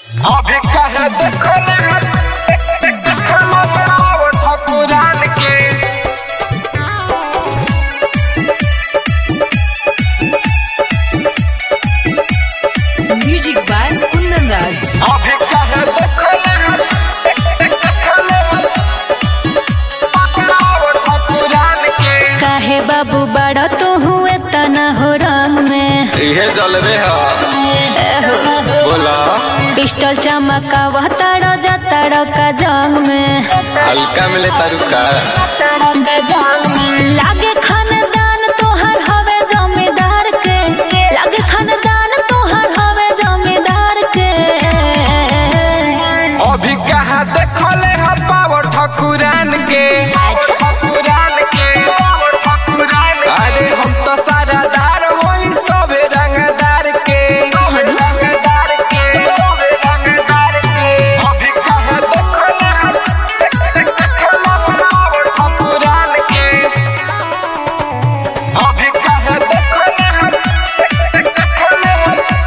अभी कहे देखले देखले आओ ठकुरान के Music by Kundan Raj. अभी कहे देखले देखले आओ ठकुरान के काहे बाबू बड़ा तो हुए तना हो रंग में इहे जलवे ह एहो, बोला पिस्टल चमकावा ताड़ा जा ताड़ा का जंग में हल्का मिले तारुका लागे खानदान तोहर हवे जमींदार के लागे खानदान तोहर हवे जमींदार के अभी कहा देखले ह पावर ठकुरान के ठकुरान के ठकुरान अरे हम तो सारा दार वही सबे रंगदार के रंगदार के रंगदार के अभी कहे देखले देखले आओ ठकुरान के अभी कहे देखले देखले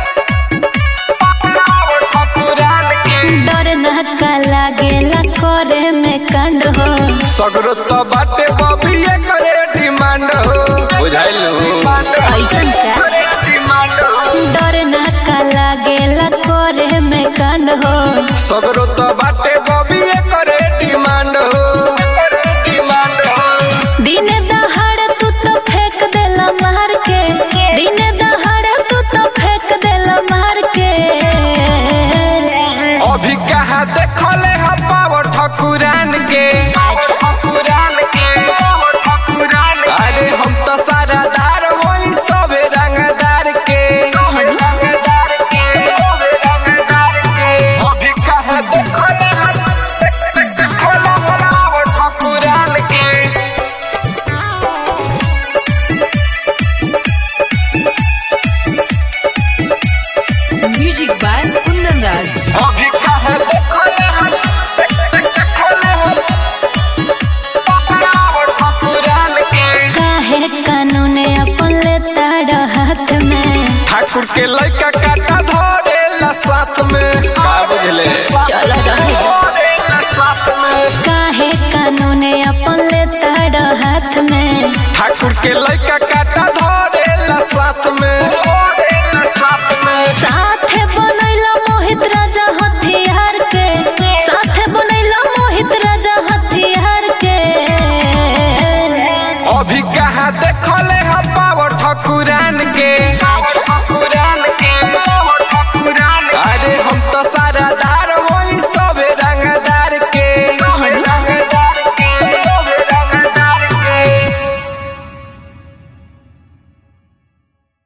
आओ ठकुरान के डर नहका लागेला करे में कांड हो सगरो तो बाटे बबिए करे डिमांड हो बुझाइल ऐसन का डर नहका लागेला करे में कांड हो सगरो तो बाटे बबिए करे डिमांड हो डिमांड हो दिने दहाड़ तू तो फेंक देला मार के दिने दहाड़ तू तो फेंक देला मार के अभी कहा देखले ह पावर ठकुरान के ठकुरान के ठकुरान अरे हम तो सारा दार वही सबे रंगदार के रंगदार के रंगदार के अभी कहे देखले देखले आओ ठकुरान के Music by